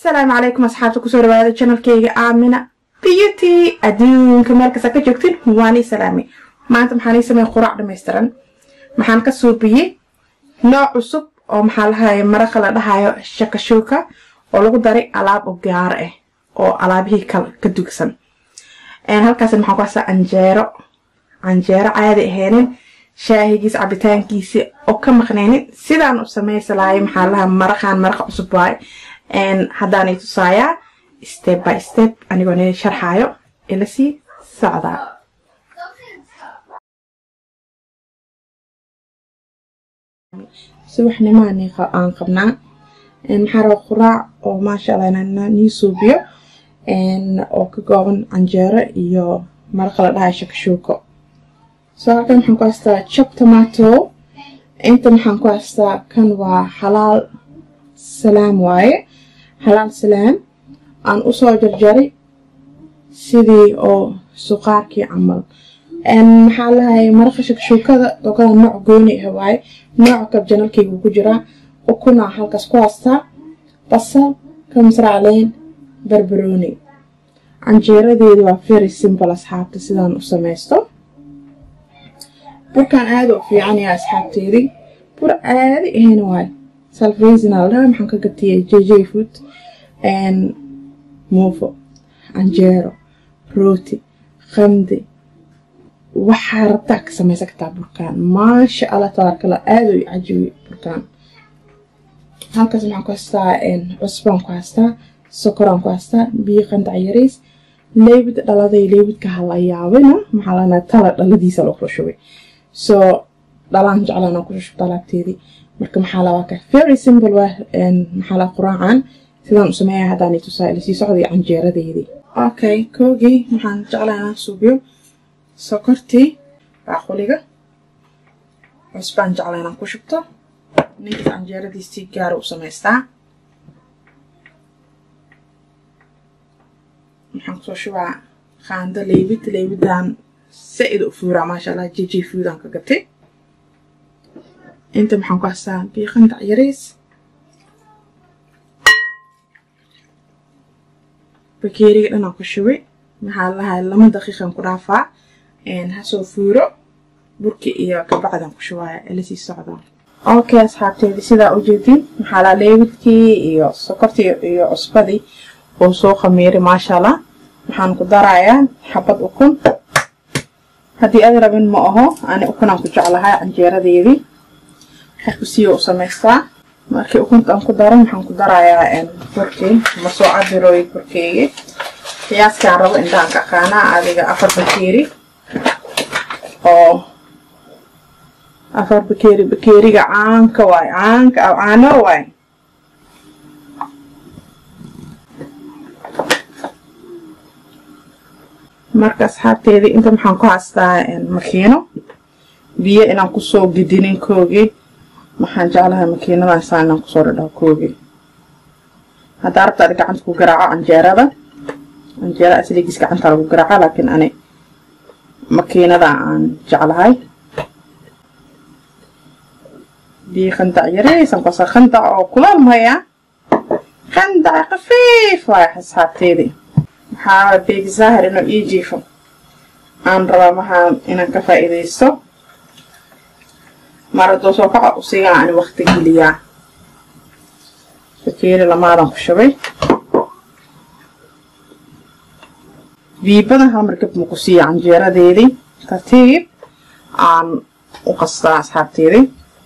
asalaamu calaykum asxaabta kusoo dhawaada janalkeyga aamina beauty adduunka meel kasta ka joogtin waanii salaamay maanta maxaan ii sameeyay quraac dhammaystiran maxaan ka suubiyey nooc cusub oo maxaa lahaye maraqa la dhahayo shakashuuka oo lagu daray alaab oo gaar ah oo alaabihii kale ka dugsan halkaas maxaan ku haystaa canjeero canjeero caadi ahaynin shaahigiis cabitaankiisi oo ka maqnaynin sidaan u samaysalaayo maxaa lahaa maraqaan maraqa cusub waaye haddaan i tusaayaa step by step anigoo ni sharxaayo ila sii socdaa subaxnimaan aan qabnaa maxaa raba quraac oo maasha allah inaan nii suubiyo oo ka kooban canjeero iyo maraqa la dhahayo shakashuuko soo halkan maxaan ku haystaa chop tomato inta maxaan ku haystaa kan waa xalaal salaam waaye xalaal salaam aan usoo jarjaray sidii oo suqaarkii camal maxaa lahay maraqa shakashuukada dokada nooc gooni ah waaye nooca kab janalkaygu ku jiraa ukunaa halkaas ku haystaa basal kamsracleen barbarooni canjeeradeedu waa very simple asxaabta sidaan u samaysto burkaan aada u fiican yaha asxaabteedii bur aadi ahayna waaye salfaysinal dhaha maxaan ka gatiyay jj food muufo canjeero rooti qamdi waxaa rabtaa ka samaysan kartaa burkaan maasha allah tabaarkala aada u cajibi burkaan halkaas maxaan ku haystaa cusbaan ku haystaa sokoraan ku haystaa biyo qandac yariis leybid dhaladay leybidka halayaabina maxaa lanaa tala dhaladiisa loo kula shubay soo dhalaan jeclaan ku shushubta alaabteedii marka maxaa la waa ka very simple waa maxaa la quraacan sidaan u sameeyaa haddaan tusaa ila sii socday canjeeradeedii okay koogii waxaan jeclaa inaan suubiyo sokortii baaquliga cusbaan jeclaa inaan ku shubto ninkas canjeeradiisii gaara u samaystaa waxaan kusoo shubaa qaando leybid leybidaan saa-id u fuuraa maasha allah jj foodaan ka gatay inta maxaan ku haystaa biyo qandac yariis bakeeriga dhanaan ku shubay maxaa lahay lama daqiiqan ku dhaafaa hasoo fuuro burki iyo kabacdan ku shubaaya ila sii socdaa okay asxaabteedii sidaa u jeedin maxaa laa leebidkii iyo sokortii iyo cusbadii oo soo khamiiray maasha allah waxaan ku darayaa xabad ukun haddii aad rabin ma aho ani ukunaan ku jeclahay canjeeradeedii xarkusiyo u samaystaa markii ukunta aan ku daro maxaan ku darayaa burkii ma soo cabirooy burkeygii qiyaaskaan rabo intaan ka aqaanaa adiga afar bakeeri oo afar bakeeri bakeeriga caanka waay caanka aw caano waay marka asxaabteedii inta maxaan ku haystaa makiino biyo inaan kusoo gidinin koogii maxaan jeclahay makiinadan saa inaan kusoo dhadhaho koogii haddaa rabta adi gacanta ku garaaco canjeerada canjeera asligiis gacanta lagu garaaco laakiin ani makiinada aan jeclahay biyo khandac yaraysan kosa khandac oo kulaal maya khandac khafiif waay asxaabteedii maxaa beegi zaahir inuu ii jiifo aan rabaa maxaa inaan ka faa'iidaysto mar hadduu soo kaco usigaa ani wakti geliyaa bakeeri lamaadan ku shubay biibadan hal markab ma ku siiya canjeeradeedii tartiib aan u qastaa asxaabteedii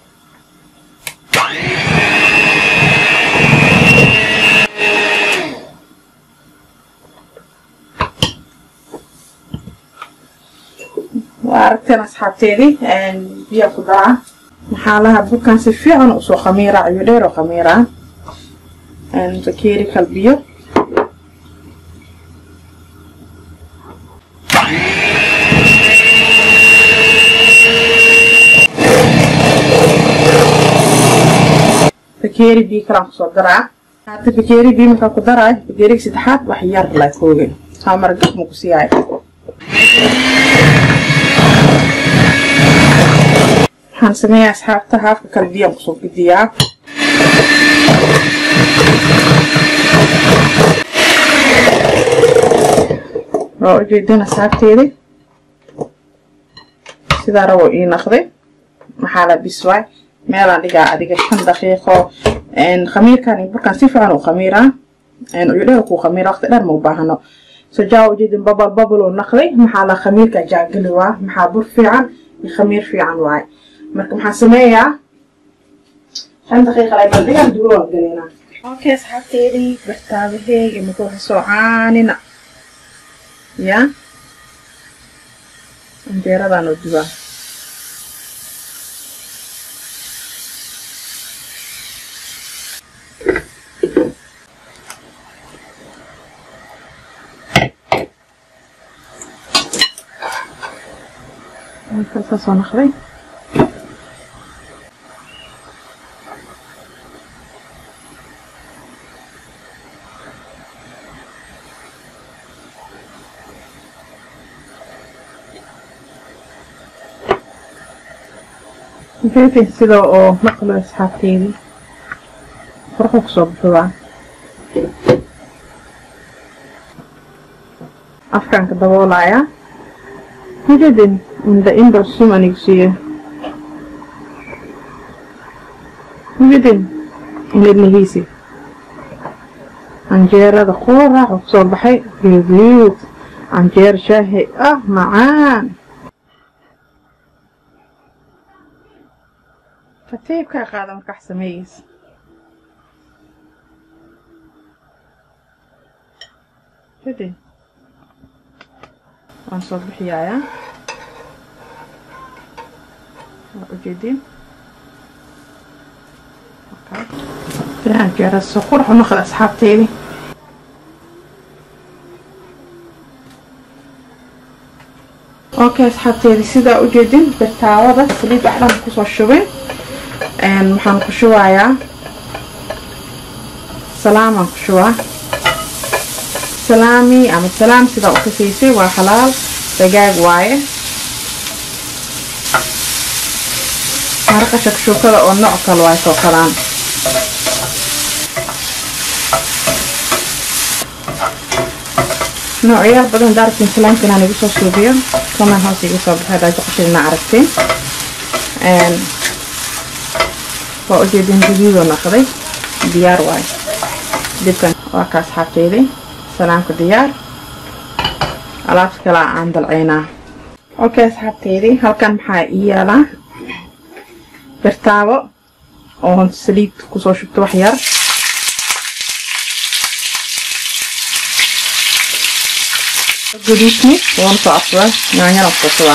waa aragteen asxaabteedii biyaa ku daraa maxaa laha burkaan si fiican usoo khamiiraa iyo dheer oo khamiiraa bakeeri kalbiyo bakeeri biyo kalaan kusoo daraa hadda bakeeri biyo markaa ku daraay bakeeriga saddexaad wax yar la kooga haa margab ma ku siiyaay waxaan sameeyaa asxaabta haafka kale biyaan kusoo gediyaa waa ujeedin asxaabteedii sidaa rabo ii naqday maxaa la biswaay meelaan dhigaa adiga shan daqiiqo khamiirkan iyo burkan si fiican u khamiiraa uyudheer kuu khamiira waqti dheer ma u baahano so jaa ujeedin babal babal uu naqday maxaa la khamiirka jaageli waa maxaa bur fiican iyo khamiir fiican waaye marka maxaan sameeyaa shan daqiiqa lay bal dhigaan dugo waan galeynaa okay asxaabteedii bartaabaheyga imika waxa soo caanina ya anjeeradaan oo dubaa halkaa soo naqday fifi sida oo naqlo asxaabteedii farqu kusoo baxuwaa afkaanka daboolayaa hujadin inda indor sumanigsiye hujadin inidnihiisi canjeerada qooraax oo kusoo baxay gaduud canjeer shaahi ah macaan katiibkaa qaada markax sameeyeysa hujadin waan soo bixiyayaa waa ujeedin canjeerada soo qurux u noqda asxaabteydii okay asxaabteedii sidaa ujeedin birtaawada saliid waxdhan kusoo shubin waxaan ku shubayaa salaamaan ku shubaa salaami ama salaam sidaa u kasaysay waa xalaal dagaag waaye maraqa shakshuukada oo nooc kale waaye soo kalaan noocyaal badan daartin salaamka inaan igu soo suubiyo kamaan hoos iga soo baxay daajo qashidina aragtiin waa ujeedin guduudoo naqday diyaar waaye dibkan waa ka asxaabteydii salaamka diyaar alaabta kale aan dalcaynaa okay asxaabteydii halkan maxaa ii yaalaa birtaabo oo saliid kusoo shubto wax yar guduudni waan soo afsada yaanyana kusoo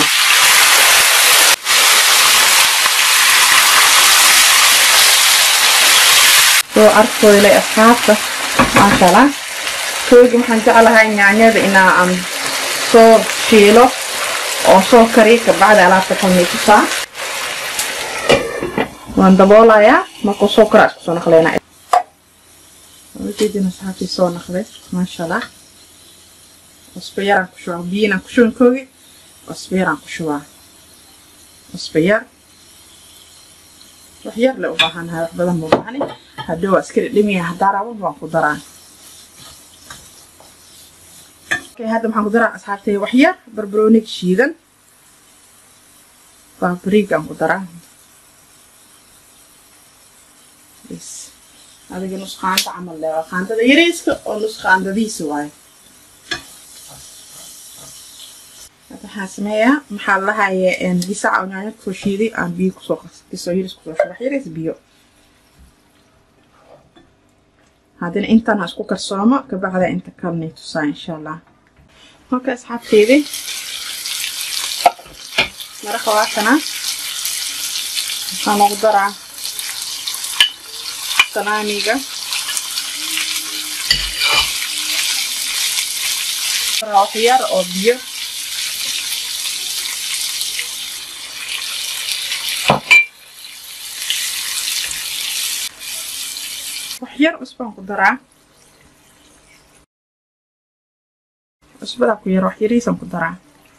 soo arkooda ilay asxaabta maasha allah koogi waxaan jeclahay yaanyada inaa aan soo shiilo oo soo kariyo kabacdi alaabta kalmay tusaa waan daboolayaa markuu soo karaa isku soo naqleynaa ujeedin asxaabtii soo naqday maasha allah cusbo yaraan ku shubaa biyinaan ku shuban koogi cusbo yaraan ku shubaa cusbo yar wax yar le u baahanahay wax badan ma baahani haddii waa iska dhidhimiya haddaa raban waan ku daraa okay hadda maxaan ku daraa asxaabtay wax yar barbarooniga shiidan baabariigaan ku daraa bs adiga nus qaanda camal le waa qaandada yariiska oo nus qaandadiisa waaye waxaan sameeyaa maxaa lahaye gisaca oo nyaanya kusoo shiiday aan biyo kusoo gisoo yiris kusoo shubax yaris biyo haddina intaan ha isku karsoomo kabacda inta kalnay tusaa insha allah marka asxaabteydii maraqa waatana waxaan ugu daraa salaamiga wax yar oo biyo wax yar cusbaan ku daraa cusbadaa ku yar wax yariisaan ku daraa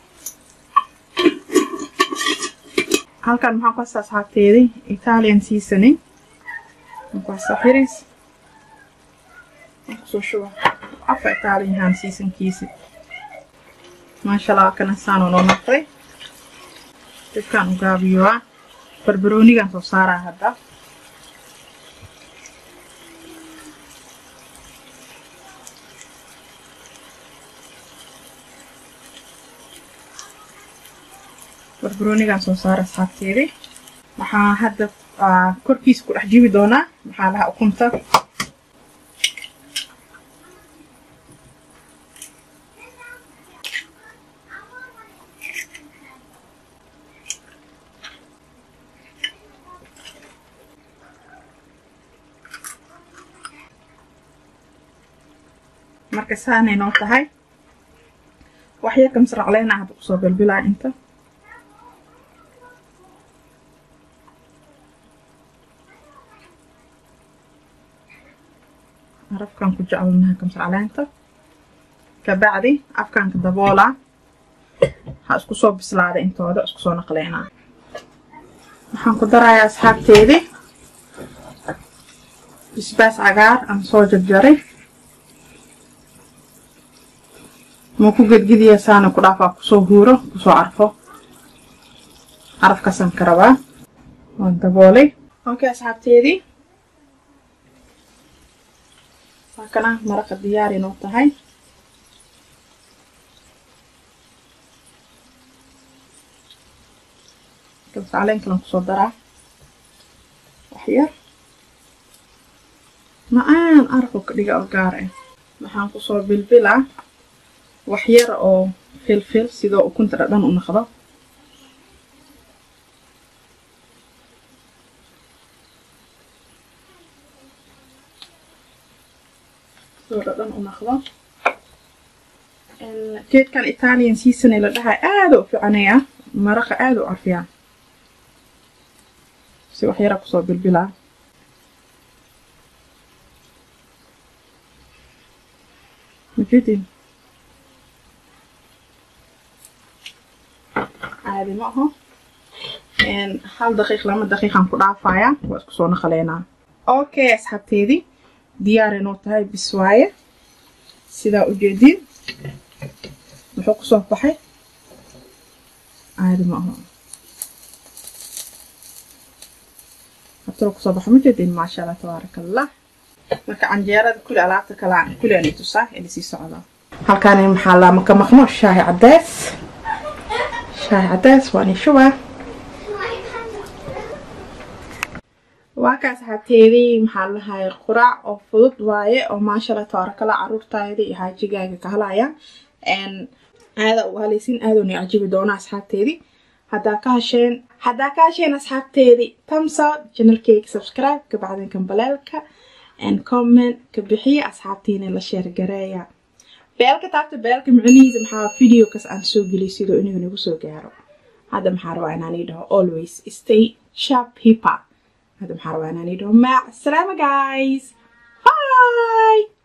halkan maxaan ku hastaa asxaabteedii italian seasoning maxaan ku hastaa wax yariis aan kusoo shuba afa italian yahaan seasonkiisi maasha allah kana saanoo noo noqday dabkaan u gaabiyoa barbaroonigan soo saaraa hadda barbaroonigan soo saara asxaabteedii waxaa hadda korkiisa ku dhex jibi doonaa maxaa lahaa ukunta marka saanay noo tahay waxyar kamsracleyna hadda kusoo bilbilaa inta arafkan ku jecelnaha kamsracleynta kabacdi afkaanka daboolaa ha isku soo bislaada intooda isku soo naqleynaa waxaan ku darayaa asxaabteedii bisbaas cagaar aan soo jarjaray ma ku gedgediya saana ku dhaafaa kusoo huuro kusoo carfo carafkaasaan ka rabaa waan daboolay okay asxaabteedii saakana maraqa diyaar inoo tahay kabsacleen kalan kusoo daraa waxyar macaan arafo ka dhiga oo gaar ah waxaan kusoo bilbilaa waxyar oo filfil sidoo ukunta dhadhan u naqdo sidoo dhadhan u naqdo geedkan italian seasone la dhahay aada u fiicanaya maraqa aada u carfiyaa si waxyara kusoo bilbilaa majeedin caadi ma aho hal daqiiq lama daqiiqaan ku dhaafayaa waa isku soo naqaleynaa okay asxaabteedii diyaaray noo tahay bis waaye sidaa ujeediin muxuu kusoo baxay caadi ma aho habtalo kusoo baxa ma jeediin maasha allah tabaaraka allah marka canjeerada kuli alaabta kale kuli ani tusaa ili sii socdaa halkaani maxaa laa maka maqno shaahi cadees shaahi cadees waan ishubaa waa ka asxaabteedii maxaa lahay quraac oo fudud waaye oo maasha allah tabaarakala caruurtaada iyo haajigaaga ka halaya aada uga halaysin aadoona cajibi doona asxaabteedii haddaa ka hasheen haddaa ka hasheen asxaabteedii tamsa janalkeyga subscribe ka bacdin kambaleelka and comment ka bixiya asxaabtiina la sheergareeya beelka taabta beelka micnihiisa maxaa videokas aan soo geliy sidoo inuu nagu soo gaaro hadda maxaa rabaa inaan ii dhaho always stay sharp hipa هذا محروقة أنا نيدهم مع السلامة guys باي